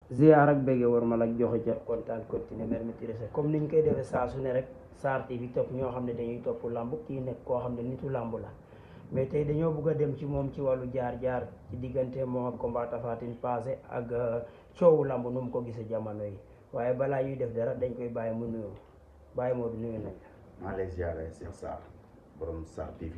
ziar ak bége war ma la joxe ca kontaan continuer mer maîtriser comme niñ koy defee saa su ne rek Sarr TV topp ñoo xam ne dañuy topp lamb kii nekk koo xam ne nitu lamb la mais tey dañoo bëgg a dem ci moom ci wàllu jaar-jaar ci diggante moom ak combat Tapha Tine passé ak coowu lamb nu mu ko gisee jamono yi waaye balaa ñuy def dara dañ koy bàyyi mu nuyu bàyyi moo du nuyu nañ maa ngi lay ziare Cheikh Sarr borom Sarr TV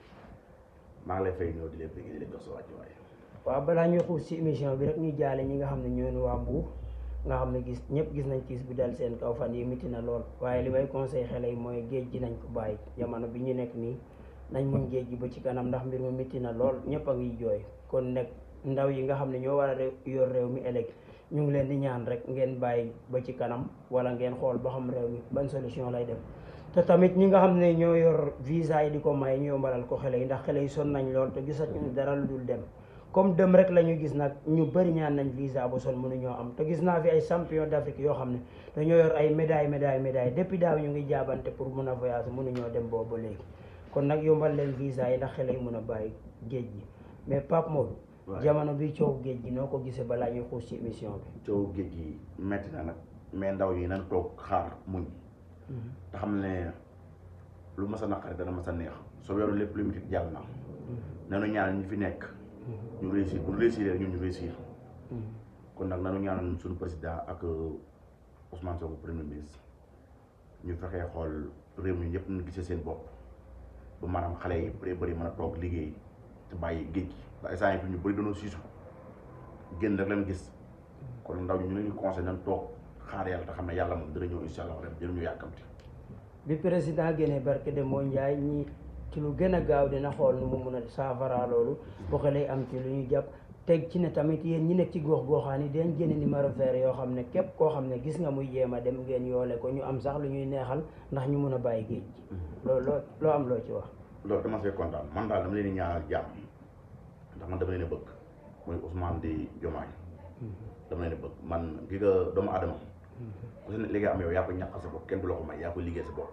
maa ngi lay fay ñëw di leen bëgg di leen jox sa wàccuwaay. waaw balaa ñuy xuus ci émission bi rek ñu jaale ñi nga xam ne ñooñu waa Mbuur nga xam ne gis ñëpp gis nañ kiis bi dal seen kaw fan yi miti na lool waaye li may conseil xale yi mooy géej gi nañ ko bàyyi jamono bi ñu nekk nii nañ muñ géej gi ba ci kanam ndax mbir mi miti na lool ñëpp a ngi jooy kon nekk ndaw yi nga xam ne ñoo war a yor réew mi ëllëg ñu ngi leen di ñaan rek ngeen bàyyi ba ci kanam wala ngeen xool ba xam réew mi ban solution lay dem te tamit ñi nga xam ne ñoo yor visa yi di ko may ñu yombalal ko xale yi ndax xale yi son nañ lool te gisatuñu dara lu dul dem comme dem rek la ñu gis nag ñu bëri ñaan nañ visa ba son mënuñoo am te gis naa fi ay champion d'Afrique yoo xam ne dañoo yor ay médaille médaille médaille depuis daaw ñu ngi jaabante pour mun a voyage mënuñoo dem boobu ba léegi kon nag yombal leen visa yi ndax xale yi mën a bàyyi géej gi mais Pape Modou jamono bi coow géej gi noo ko gisee balaa ñuy xuus ci émission bi coow géej gi metti na nag mais ndaw yi nañ toog xaar muñ te xam ne lu mas a naqari dana mas a neex soo yoru lépp lu mitit jàll na nanu ñaan ñu fi nekk ñu réussir bu réussir ñun ñu réussir kon nag nanu ñaanal suñu président ak Ousmane Sonko premier ministre ñu fexee xool réew mi ñëpp ñu gisee seen bopp ba maanaam xale yi bëri bëri mën a toog liggéey te bàyyi géej gi ndax instant yi fi ñu bëri dañoo siisu génn rek leen gis kon ndaw ñu ñu leen ñu conseil nañ toog xaar yàlla te xam ne yàlla moom dina ñëw incha allah rek jël ñu yàkkamti bi président génnee barke de moo njaay ñi ci lu gën a gaaw dina xool nu mu mun a saafara loolu bu xale am ci lu ñu jàpp teg ci ne tamit yéen ñi nekk ci gox goxaan yi dañ génne numéro vert yoo xam ne képp koo xam ne gis nga muy jéem a dem ngeen yoole ko ñu am sax lu ñuy neexal ndax ñu mun a bàyyi géej gi loolu loo loo am loo ci wax loolu dama see kontaan man daal dama leen di ñaanal jàmm ndax man dama leen a bëgg muy Ousmane di Diomaye dama leen a bëgg man gi nga doomu adama ku si ne liggéey am yow yaa ko ñàkk sa bopp kenn du la ko may yaa ko liggéey sa bopp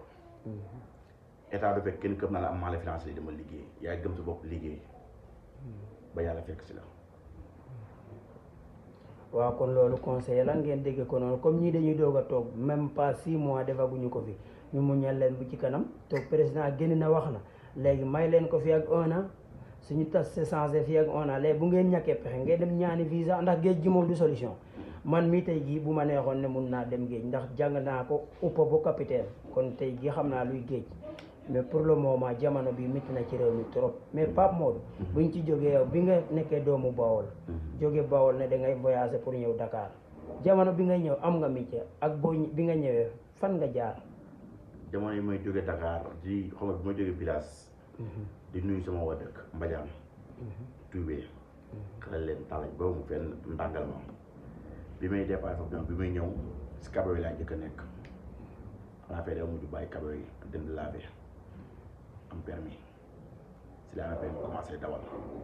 état du fekk kenn këpp naa la am maa la financé li dama liggéey yaa gëm sa bopp liggéey ba yàlla fekk si la waaw kon loolu conseil la ngeen dégg ko noonu comme ñii dañuy doog a toog même pas six mois defaguñu ko fi ñu muñal leen bu ci kanam toog président génn na wax na léegi may leen ko fi ak un an suñu tas se changé fi ak un an léegi bu ngeen ñàkkee pexe ngeen dem ñaani visa ndax géej gi moom du solution man mii tey jii bu ma neexoon ne mun naa dem géej ndax jàng naa ko uppa bu capitaine kon tey jii xam naa luy géej mais pour le moment jamono bi métti na ci réew mi trop mais Pape Modou buñ ci jógee yow bi nga nekkee doomu Bawol jóge Bawol ne da ngay voyager pour ñëw Dakar jamono bi nga ñëw am nga métier ak boo bi nga ñëwee fan nga jaar jamono yi may jóge Dakar di xam nga bi may jóge village di nuyu sama waa dëkk Mbadiane Toubé xale leen talañ ba mu fenn ndàngal ma bi may dépassé foofu bi may ñëw si kabo yi laa njëkk a nekk xanaa fee dama mujj bàyyi kabo yi dem di laver am permis si laa amee permis commencé dawal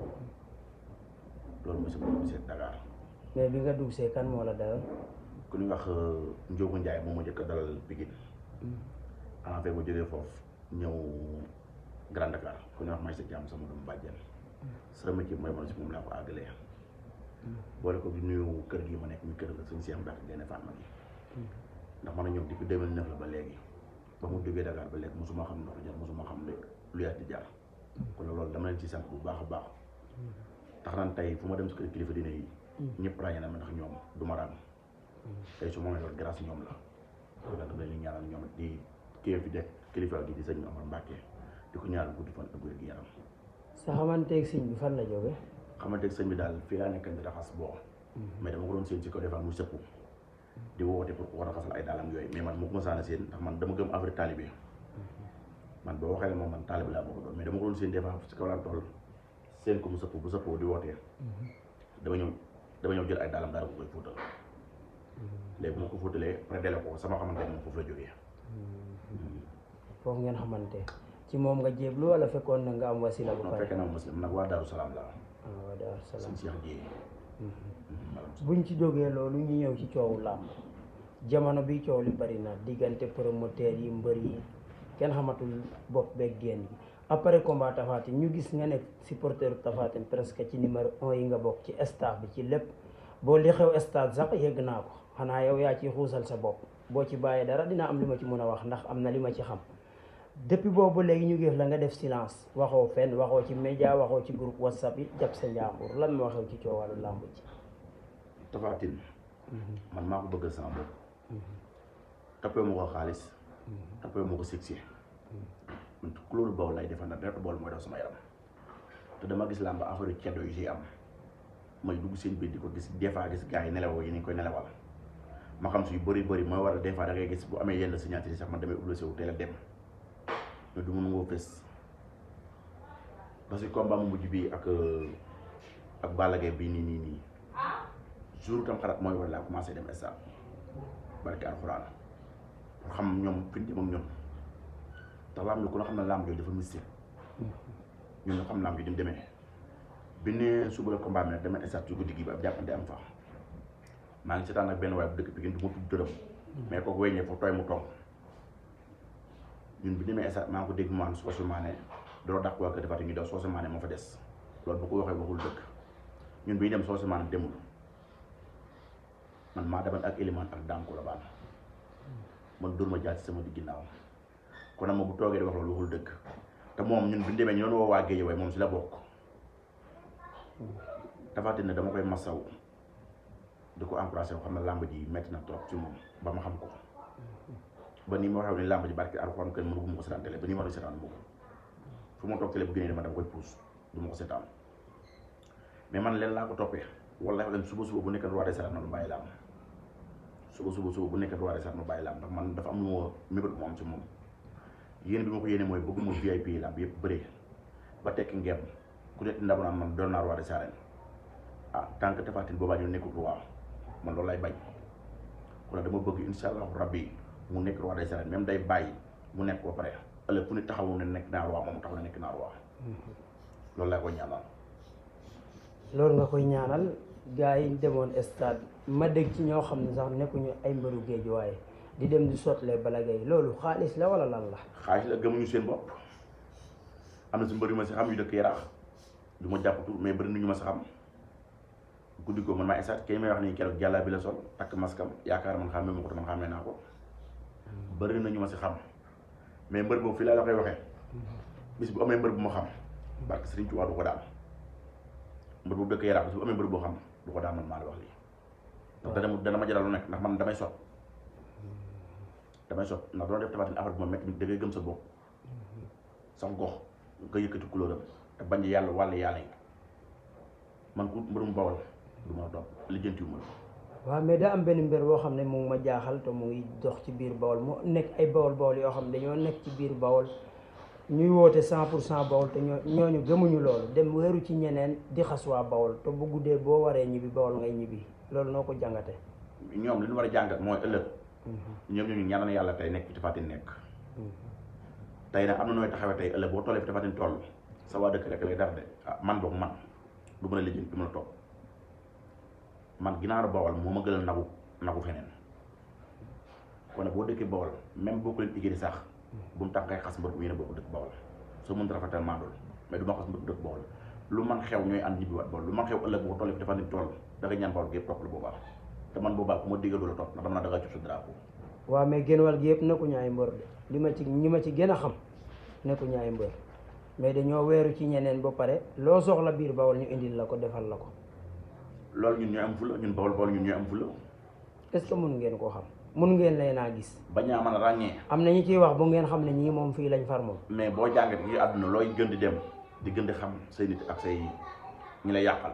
loolu mooy sama dugg see Dakar mais bi nga dugg see kan moo la dalal ku ñuy wax Ndiogu Ndiaye moom ma njëkk a dalal Pikine xanaa fee ma jógee foofu ñëw Grand Dakar ku ñuy wax may sa jàmm sama doomu bàjjen sama métier mooy man si moom laa ko àggalee boole ko di nuyu kër gi ma nekk mi kër la suñu Cheikh Mbacke Gaïndé Fatma gi ndax man a ñëw depuis 2009 la ba léegi ba mu duggee Dakar ba léegi mosuma xam ndox jar mosuma xam ne lu yaat di jar kon loolu dama leen ci sant bu baax a baax tax naan tey fu ma dem si kër kilifa dina yi ñëpp ràññee na ma ndax ñoom du ma raam tey su ma may loolu grâce ñoom la kon nag dama leen di ñaanal ñoom di kii fi dekk kilifa gi di sëñ Omar Mbacke di ko ñaanal guddi fan ak wér gi yaram sa xamanteeg sëñ bi fan la jóge xamante sëñ bi daal fii laa nekk di raxas boo mais dama ko doon seen ci ko defal mu sëppu di woote pour ko raxasal ay daalam yooyu mais man mu ko mësaan a seen ndax man dama gëm affaire talibé man boo waxee ne moom man talibé laa bëgg doon mais dama ko doon seen des fois ci kaw laa toll seen ko mu sëpp bu sëppoo di wootee dama ñëw dama ñëw jël ay daalam daal ko koy fóotal léegi bu ma ko fóotalee après dele ko sama xamante ne moom foofu la jógee foofu ngeen xamante ci moom nga jéblu wala fekkoon na nga am wasila bu non pare fekkee naa muslim nag waa Daaru Salaam laa ah waa Daaru Salaam sëñ Cheikh Dieye buñ ci jógee loolu ñu ñëw ci coowu làmb jamono bi coow li bari na diggante promoteur yi mbër yi kenn xamatul bopp beeg génn gi après combat Tapha Tine ñu gis nga nekk supporter Tapha Tine presque ci numéro un yi nga bokk ci staff bi ci lépp boo li xew stade sax yëgg naa ko xanaa yow yaa ciy xuusal sa bopp boo ci bàyyee dara dina am li ma ci mën a wax ndax am na li ma ci xam depuis boobu léegi ñu gis la nga def silence waxoo fenn waxoo ci média waxoo ci groupe whatsapp yi jàpp sa njàmbur lan moo xew ci coowalu làmb ji Tapha Tine man maa ko bëggal sama bopp toppee ma ko xaalis toppee ma ko succès man couleur boobu lay defal na deret bool mooy daw sama yaram te dama gis làmb affaire yu ceddo yu si am may dugg seen biir di ko gis des fois gis gars yi nelawoo yi ni ñu koy nelawal ma xam si yu bëri bëri mooy waral des fois da ngay gis bu amee yenn signature yi sax man damay obligé wu teel a dem mais du mun ngoo fës parce que combat mu mujj bii ak ak Balla Gaye bii nii nii nii jour tam xarat mooy war laa commencé dem stade barke alxuraan pour xam ñoom fi ñu jëm ak ñun tax laam ñu ku ne xam ne laam jooju dafa mystique ñun ñu xam laam jooju ni mu demee bi ne suba la combat mi demee stade ci guddi gi ba ab jàppante am fa maa ngi seetaan ak benn waaye bu dëkk bi gën du ma tudd dërëm mais kooku weññee foofu tooy mu toog ñun bi demee stade maa ngi ko dégg mu naan Socé Mané doo dàq waa kër Tapha Tine ñu daw Socé Mané moo fa des loolu bu ko waxee waxul dëkk ñun bi ñu dem Socé Mané demul man maa demoon ak Elimane ak Dame Colobane man dóor ma jaar ci sama di ginnaaw kon nag moom bu toogee di wax loolu waxul dëgg te moom ñun bi ñu demee ñu doon woo waa Guédiawaye moom si la bokk Tapha Tine dama koy masaw di ko encouragé xam ne làmb ji metti na trop ci moom ba ma xam ko ba nii ma waxee ni làmb ji barke Alxuraan kenn mënu ma ko seetaan télé ba nii ma doon seetaan ma ko fu ma toog télé bu génnee dama dama koy puus du ma ko seetaan mais man leen laa ko toppee wallaahi leen suba suba bu nekk roi des arènes ma bàyyi làmb suba suba suba bu nekk roi des arènes ma bàyyi làmb ndax man dafa am lu ma mébét mu am ci moom yéen bi ma ko yéene mooy bëgguma VIP yi làmb yëpp bëree ba tekki ngeem ku nekk ndaw naan man doon naa roi des arènes ah tant que Tapha Tine boobaa ñu nekkul roi man loolu lay bañ kon dama bëgg insha allahu rabbi mu nekk roi des arènes même day bàyyi mu nekk ba pare ëllëg fu ne taxawu ne nekk naa roi moom taxaw ne nekk naa roi loolu laa koy ñaanal loolu nga koy ñaanal gars yi demoon stade ma dégg ci ñoo xam ne sax nekkuñu ay mbëru géej waaye di dem di sotlee Balla Gaye loolu xaalis la wala lan la xaalis la gëmuñu seen bopp am na si mbër yu ma si xam yu dëkk yaraax du ma jàppatu mais bëri na ñu ma si xam guddi ko man maa esaat kay may wax nii keroog jàllaa bi la sol takk maskam yaakaar man xàmmee ma ko te man xàmmee naa ko bëri na ñu ma si xam mais mbër boobu fii laa la koy waxee bis bu amee mbër bu ma xam barke Sëriñ Tuubaa du ko daan mbër boobu dëkk yaraax bis bu amee mbër boo xam du ko daan man maa la wax lii ndax dana dana ma jaral lu nekk ndax man damay sot damay sot ndax doon def Tapha Tine affaire bi ma métti da ngay gëm sa bopp sax gox nga yëkkati couleuram te bañ yàlla wàll yàlla yi man ku mbërum bawal du ma topp lijjantiwu ma waaw mais daa am benn mbir boo xam ne mu ngi ma jaaxal te mu ngi dox ci biir bawol mu nekk ay bawol bawol yoo xam ne dañoo nekk ci biir bawol ñuy woote cent pour cent bawol te ñoo ñooñu gëmuñu loolu dem wéeru ci ñeneen di xas waa bawol te bu guddee boo waree ñibbi bawol ngay ñibbi loolu noo ko jàngate ñoom li ñu war a jàngat mooy ëllëg ñoom ñu ñaanal yàlla tey nekk fi Tapha Tine nekk tey nag am na nooy taxawee tey ëllëg boo tollee fi Tapha Tine toll sa waa dëkk rek lay def de ah man boog man du mën a lijjanti du mën a toog man ginaaru bawal moo ma gënal nagu nagu feneen kon nag boo dëkkee bawal même boo ko leen igéri sax bu mu tax ngay xas mbër bu yéen a bokk dëkk bawal soo mënut rafetal maandul mais du ma xas mbër bu dëkk bawal lu man xew ñooy ànd ñibbiwaat bawal lu man xew ëllëg boo tollee fi Tapha Tine toll da nga ñaan bawal gi yëpp topp la boobaa te man boobaa ku ma diggal du la topp ndax dama naa da nga cub sa drapeau waaw mais génn wàll gi yëpp nekkuñu ay mbër de li ma ci ñi ma ci gën a xam nekkuñu ay mbër mais dañoo weeru ci ñeneen ba pare loo soxla biir bawol ñu indil la ko defal la ko loolu ñun ñooy am fula ñun bawal bawal ñun ñooy am fula est-ce que mun ngeen koo xam mun ngeen lay naa gis bañaa mën a ràññee am na ñu ciy wax bu ngeen xam ne ñii moom fii lañ far moom mais boo jàngat yi àdduna looy gën di dem di gën di xam say nit ak say ñi lay yàqal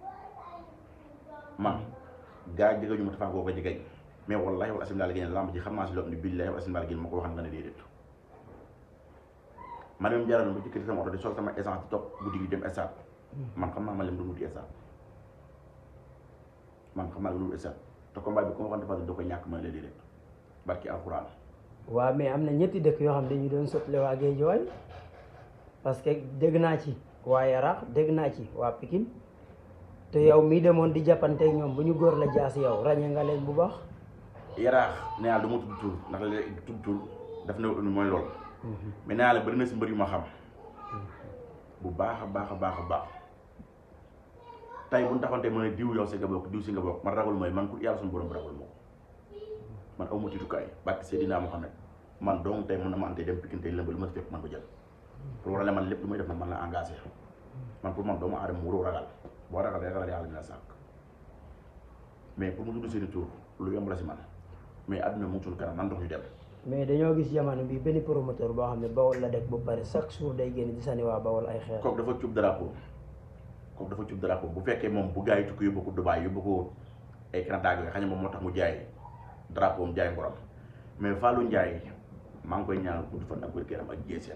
man gaa yi jigéen ñu ma tafaa koo ko jigéen mais wallahi wala asim daal génne lamb ji xam naa si loo xam ne billahi wala asim daal génne ma ko waxal nga ne déedéet man même jaral ba jëkkati sama oto di sol sama essence di topp guddi gi dem stade man xam naa ma leen du wuti stade man xam naa lu wuti stade te combat bi ko waxoon dafa da koy ñàkk ma la déedéet barki alxuraan waaw mais am na ñetti dëkk yoo xam ne dañu doon sotle waa Géejawaay parce que dégg naa ci waa Yaraax dégg naa ci waa Pikine te yow mii demoon di jàppanteeg ñoom bu ñu góor la jaas yow ràññee nga leen bu baax yaraax nee naa du ma tudd tur ndax léegi tudd tur daf ne mooy loolu mais nee naa la bëri na si mbër yu ma xam bu baax a baax a baax a baax tey bu ñu taxoon tey ma ne diw yow si nga bokk diw si nga bokk man ragul mooy man ku yàlla suñu borom ragul moo man aw ma tiitukaay barke Seydina Mohamed man donc tey mën na ma ante dem Pikine tey lëmbal ma si fekk man ko jël pour wala man lépp lu may def nag man la engagé man pour man doomu aadama wuroo ragal boo ragal day ragal yàlla dina sàkk mais pour mu tudd seeni tur lu yomb la si man mais adduna mu ngi suñu kanam nan dox ñu dem mais dañoo gis jamono bi benn promoteur boo xam ne bawol la dëkk ba pare chaque jour day génn di sànni waa bawol ay xeer kooku dafa cub drapeau kooku dafa cub drapeau bu fekkee moom bu gars yi tukki yóbbu ko Dubaay yóbbu ko ay Canada yooyu xëy na moom moo tax mu jaay drapeau am jaay ngoram mais Fallou Ndiaye maa ngi koy ñaanal gudd fan ak wér-gu-yaram ak jéeseen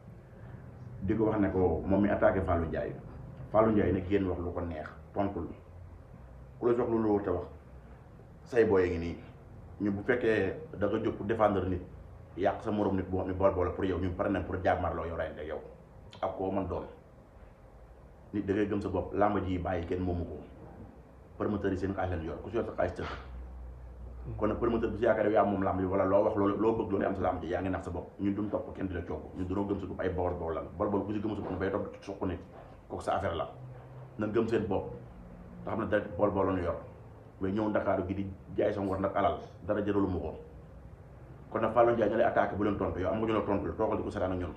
di ko wax ne ko moom mi attaqué Fallou Ndiaye Fallou Ndiaye nag génn wax lu ko neex tontul ku la jox lu lu te wax say booy ngi nii ñu bu fekkee da nga jóg pour défendre nit yàq sa morom nit boo xam ne bool bool pour yow ñu pare nañ pour jàmmarloo yow rayante yow ak koo man doon nit da ngay gëm sa bopp làmb ji bàyyi kenn moomu ko promoteur yi seen xaalis leen yor ku si yor sa xaalis tënk kon nag promoteur bi si yaakaar yow yaa moom làmb ji wala loo wax loolu loo bëgg loolu am sa làmb ji yaa ngi nax sa bopp ñun duñ topp kenn di la coob ñun dunoo gëm sa bopp ay bawol bawol la bol bol ku si gëm sa bopp bay topp suq nit kooku sa affaire la nan gëm seen bopp te xam ne da bool bool la ñu yor mais ñëw ndakaaru gi di jaay sa ngor nag alal dara jëralu mu ko kon nag Fallou Ndiaye ñu lay attaqué bu leen tontu yow am nga ñu la tontu la toogal di ko seetaan ak ñun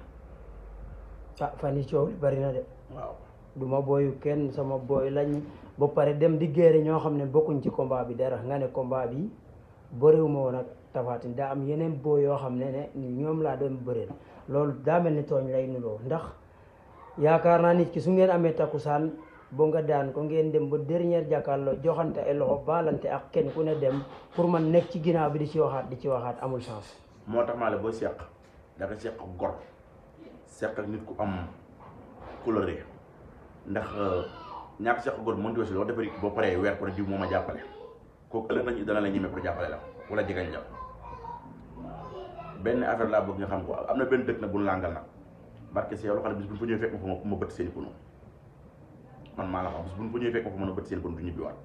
ah fan yi coow li bari na de waaw du ma booyu kenn sama booy lañ ba pare dem di géere ñoo xam ne bokkuñ ci combat bi dara nga ne combat bi bëriwuma woon ak Tapha Tine daa am yeneen booy yoo xam ne ne ñoom laa doon bëreel loolu daa mel ni tooñ lay nuloo ndax yaakaar naa nit ki su ngeen amee takkusaan bo nga daan ko ngeen dem ba dernière jàkkaarloo joxante ay loxo baalante ak kenn ku ne dem pour man nekk ci ginnaaw bi di ci waxaat di ci waxaat amul chance moo tax maa la booy seq da nga seq ak gor seq ak nit ku am couleur ndax ñàkk seq gor mënti aussi loo defari boo paree weer ko ne diw moo ma jàppale kooku ëllëg nañu dana la ñemee pour jàppale la wala jegañ la benn affaire laa bëgg nga xam ko am na benn dëkk nag bu ñu làngal nag barke si yow loo xam ne bis bu ñu fa ñëwee fekk ma fa ma ma bëtt seen pono man maa la ko wax bis bu ñu fa ñëwee fekk ma fa mën a bëtt seen pono du ñibbiwaat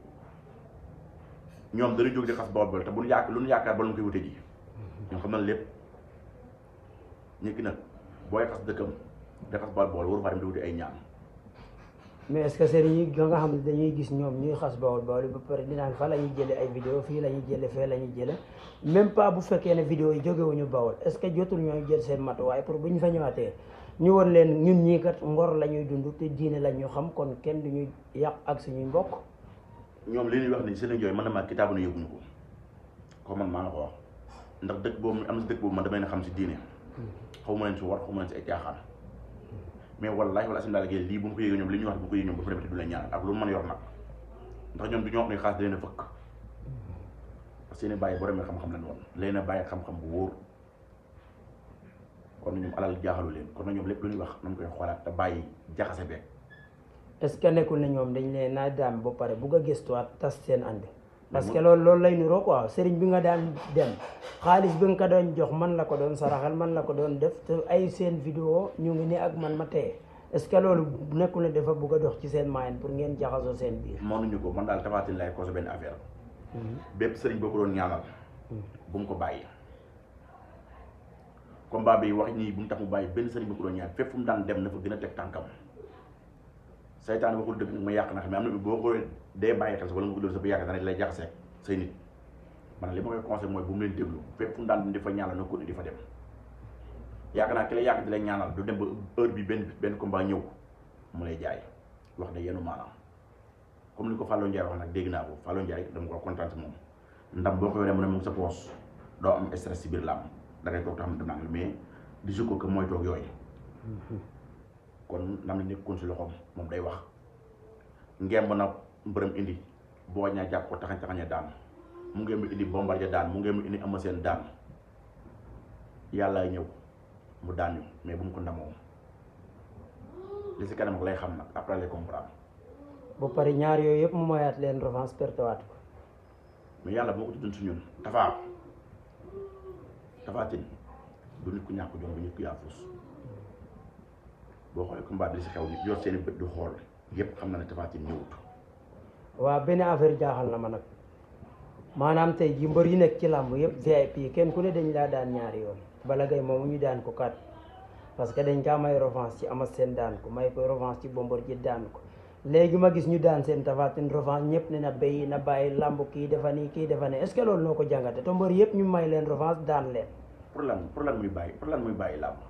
ñoom dañuy jóg di xas bawol bawol te bu ñu yaakaar lu ñu yaakaar ba lu ñu koy wute ji ñoom xam na lépp ñu ki nag booy xas dëkkam di xas bawol bawol waru faa dem di wuti ay ñaan mais est-ce que sëriñ yi nga xam ne dañuy gis ñoom ñuy xas bawol bawol ba pare dinaan fa la ñuy jële ay vidéo fii la ñuy jële fee la ñuy jële même pas bu fekkee ne vidéo yi jógewuñu bawol est-ce que jotul ñooy jël seen matuwaay pour bu ñu fa ñëwaatee ñu won leen ñun ñii kat ngor la ñuy dund te diine la ñu xam kon kenn du ñuy yàq ak suñuy mbokk ñoom li ñuy wax ni seen jooy man na maa kitaabu ne yëguñu ko ko man maa la ko wax ndax dëkk boobu am na si dëkk boobu man damay na xam si diine xaw ma leen si war xaw ma leen si ay caaxaan mais wallahi wala asim daal géey lii bu mu ko yéegee ñoom li ñuy wax bu ko yéegee ñoom ba fa demee du leen ñaan ak lu mu mën a yor nag ndax ñoom du ñoo xam ne xaas da leen a fëkk parce que seen bàyyi boromee xam-xam lañ woon leen a bàyyi xam-xam bu wóor kon ñoom alal jaaxalu leen kon na ñoom lépp lu ñuy wax nañ koy xoolaat te bàyyi jaxase beeg est-ce que nekkul ne ñoom dañ leen naa daan ba pare bugg a gëstuwaat tas seen ànd parce que loolu loolu lay niroo quoi sëriñ bi nga daan dem xaalis bi nga ko doon jox man la ko doon saraxal man la ko doon def te ay seen vidéo ñu ngi ne ak man ma teye est-ce que loolu nekkul ne dafa bugg a dox ci seen moyen pour ngeen jaxasoo seen biir mënuñu ko man daal Tapha Tine lay cause benn affaire bépp sëriñ boo ko doon ñaanal bu mu ko bàyyi combat bi wax ñii bu mu tax mu bàyyi benn sëriñ boo ko doon ñaan fépp fu mu daan dem na fa gën a teg tànkam saytaan waxul dëgg nag ma yàq na xam ne am na boo ko dee bàyyi xel sa wala nga ko def sa bu yàq dana lay jaxasee say nit man li ma koy conseil mooy bu mu leen déglu fépp fu mu daan di fa ñaanal na ko di fa dem yaakaar naa ki la yàq di lay ñaanal du dem ba heure bi benn benn combat ñëw mu lay jaay wax de yenu maanaam comme ni ko Fallou Ndiaye wax nag dégg naa ko Fallou Ndiaye dama ko kontaan si moom ndam boo ko yoree mu ne mu ngi sa poos doo am stress si biir làmb da ngay toog te xam ne dem naa mais di ko que mooy toog yooyu kon ndam li nekkoon si loxoom moom day wax ngemb na mbërëm indi boo ñaa jàpp ko taxañ taxaña daan mu ngemb indi bombardier daan mu ngemb indi ama seen daan yàlla ñëw mu daan ñu mais bu mu ko ndamoo li si kanam ak lay xam nag après lay comprendre ba pare ñaar yooyu yëpp mu mayaat leen revanche pertewaat ko mais yàlla boo ko tuddoon si ñun Tapha Tapha Tine du nit ku ñàkk jom bu nit ku yaafus boo xoolee combat bi li si xew nit yor seen i bët du xool yëpp xam na ne Tapha Tine ñëwut waaw benn affaire jaaxal na ma nag maanaam tey ji mbër yi nekk ci làmb yëpp VIP kenn ku ne dañ laa daan ñaari yoon Balla Gaye moomu ñu daan ko kat parce que dañ kaa may revanche ci Ama Sène daan ko may ko revanche ci Bombardier daan ko léegi ma gis ñu daan seen tafatin revanche ñëpp ne na béy na bàyyi lamb kii defa nii kii defa ne est ce que loolu noo ko jàngate te mbër yëpp ñu may leen revanche daan leen pour lan pour lan muy bàyyi pour lan muy bàyyi làmb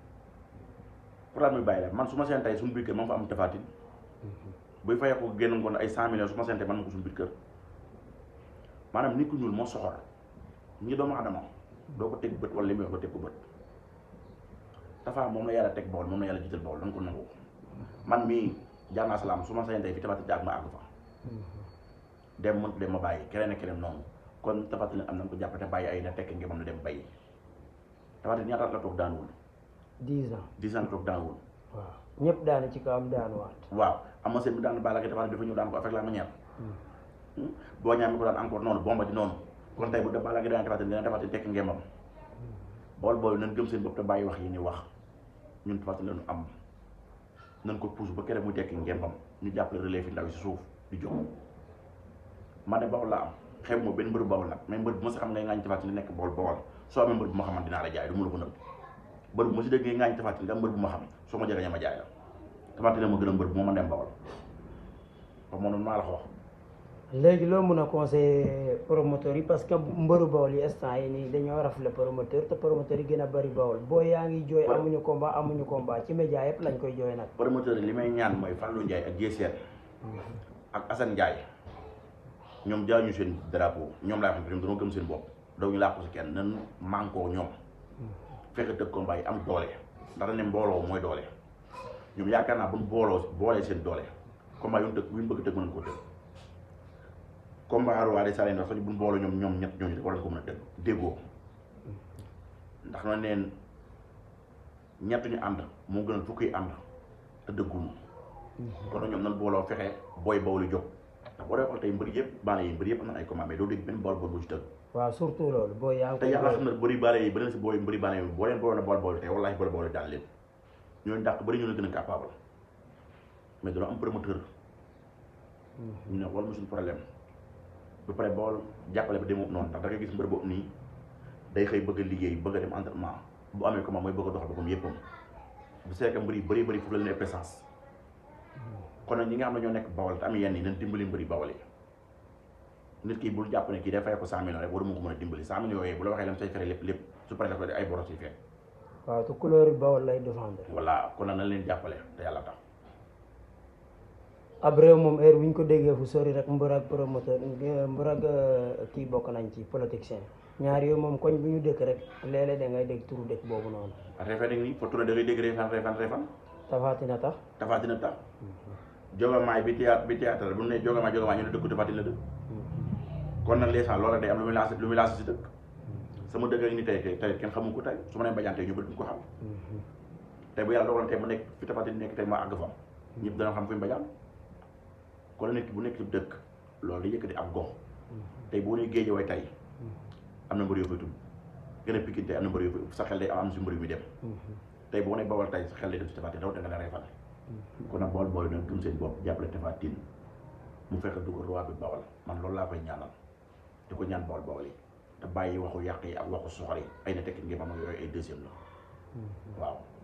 pour lan muy bàyyi làmb man su ma seen tey suñu biir kër ma fa am tafatin buy fayee ko génn ngoon ay cent millions su ma seen tey man ma ko suñu biir kër maanaam nit ku ñuul moo soxor ñi doomu adama doo ko teg bët wala li muy wax nga teg ko bët Tapha moom la yàlla teg bool moom la yàlla jiital bool dañ ko nangu man mii jaar naa salaam su ma seen tey fi tafatin jaag ma àgg fa dem mënut dem ma bàyyi keneen ak keneen noonu kon tafatin am nañ ko jàpp te bàyyi ay na tekk ngi moom na dem bàyyi tafatin ñaata at la toog daanuwul dix ans dix ans la toog daanuwul waaw ñëpp daane ci kawam daanuwaat waaw am na seen bi daan Balla Gaye tafatin dafa ñëw daan ko avec la manière boo ñaamee ko daan encore noonu bomba di noonu kon tey bu da Balla Gaye daan tafatin dina tafatin tekk ngembam bool bool nañ gëm seen bopp te bàyyi wax yi ni wax ñun tafatin lañu am nañ ko pousse ba kere muy tekki ngembam ñu jàppale relève yi ndaw yi si suuf di jóg man de bawol laa am xew ma benn mbër bawol nag mais mbër bu ma si xam ngay ngaañ tafatin nekk bool bawol soo amee mbër bu ma xaman dinaa la jaay du mu la ko nëbb mbër bu ma si dégg ngay ngaañ tafatin nga mbër bu ma xam soo ma jege ma jaay la tafatin ma gën a mbër bu ma mën dem bawol wax moom noonu maa la ko wax léegi loo mun a conseiller promoteurs yi parce que mbëru bawol yi instant yi nii dañoo rafle promoteur te promoteurs yi gën a bëri bawol boo yaa ngi jooy Ouais. amuñu combat amuñu combat ci média yëpp lañ koy jooy nag promoteur yi li may ñaan mooy Fallou Ndiaye ak Jesseer ak Assane Ndiaye ñoom jaay ñu seen drapeau ñoom laa xam ne ñoom dañoo gëm seen bopp daw ñu làqu si kenn nan mànkoo ñoom fexe tëgg combat yi am doole ndax dañ ne mbooloo mooy doole ñoom yaakaar naa buñ booloo boolee seen doole combat yu ñu tëgg yu ñu bëgg tëgg mën nañ koo tëgg combat roi des arènes sax buñ booloo ñoom ñoom ñett ñooñu war nañ ko mën a tëgg déggoo ndax na neen ñett ñu ànd moo gën a fukki ànd te dëgguñu kon nag ñoom nan booloo fexe booy bawlu jóg ndax boo dee xool tey mbër yëpp baale yi mbër yëpp am na ay combat mais doo dégg benn bool bool bu ci tëgg waaw surtout loolu boo yaa ngi te koy yàlla jooy xam na bëri baale yi beneen si booy mbëri baale yi boo leen booloon a bool bool tey wallaahi bool bool daan leen ñooñu dàq bëri ñoo leen gën a capable mais dañoo am promoteur ñu ne wala suñu problème ba pare bool jàppale ba demoo noonu ndax da ngay gis mbër boobu nii day xëy bëgg a liggéey bëgg a dem entraînement bu amee comment mooy bëgg a doxal boppam yëppam bu seekee mbër yi bëri bëri foofu la leen présence kon nag ñi nga xam ne ñoo nekk bawal te am yenn yi nañ dimbali mbëri bawal yi nit ki bul jàpp ne kii day fay ko cent millions rek waru mu ko mën a dimbali cent millions yooyu bu la waxee lam say fere lépp lépp su paree dafa ay boros yi fekk waaw te couleur yi bawol lay défendre voilà kon nag nañ leen jàppale te yàlla tax ab réew moom heure bu ñu ko déggee fu sori rek mbër ak promoteur mbër ak euh, kii bokk nañ ci politicien ñaar yooyu moom koñ bu ñu dëkk rek léeg-léeg da ngay dégg turu dëkk boobu noonu reefan nag nii fo tourné da ngay dégg reefan reefan reefan tafatina tax Tapha Tine tax jogamaay bi théâtre bi théâtre bu ne jogamaay jogamaay ñu ne dëkku Tapha Tine la dëkk kon nag les loola day am lu muy lancé lu muy lancé si dëkk sama dëkk ak ni tey tey tey kenn xamu ko tey su ma nee mbajaan tey ñu bëri duñ ko xam tey bu yàlla dogaloon tey mu nekk fi Tapha Tine nekk tey ma àgg fa ñëpp dana xam fi mbajaan kon nit ki bu nekk ci dëkk loolu day yëkkati ab gox tey boo nee géej way tey am na mbër yoo fay tudd gën a Pikine tey am na mbër yoo fay sa xel day am si mbër yu muy dem tey boo ne bawal tey sa xel day dem si Tapha Tine rawatina nga ne reefal kon nag bool bool nag gëm seen bopp jàppale Tapha Tine mu fexe dugg roi bi bawal man loolu laa koy ñaanal di ko ñaan bool bawal yi te bàyyi waxu yàq yi ak waxu soxor yi ay na tekki ngeen am yooyu ay deuxième la waaw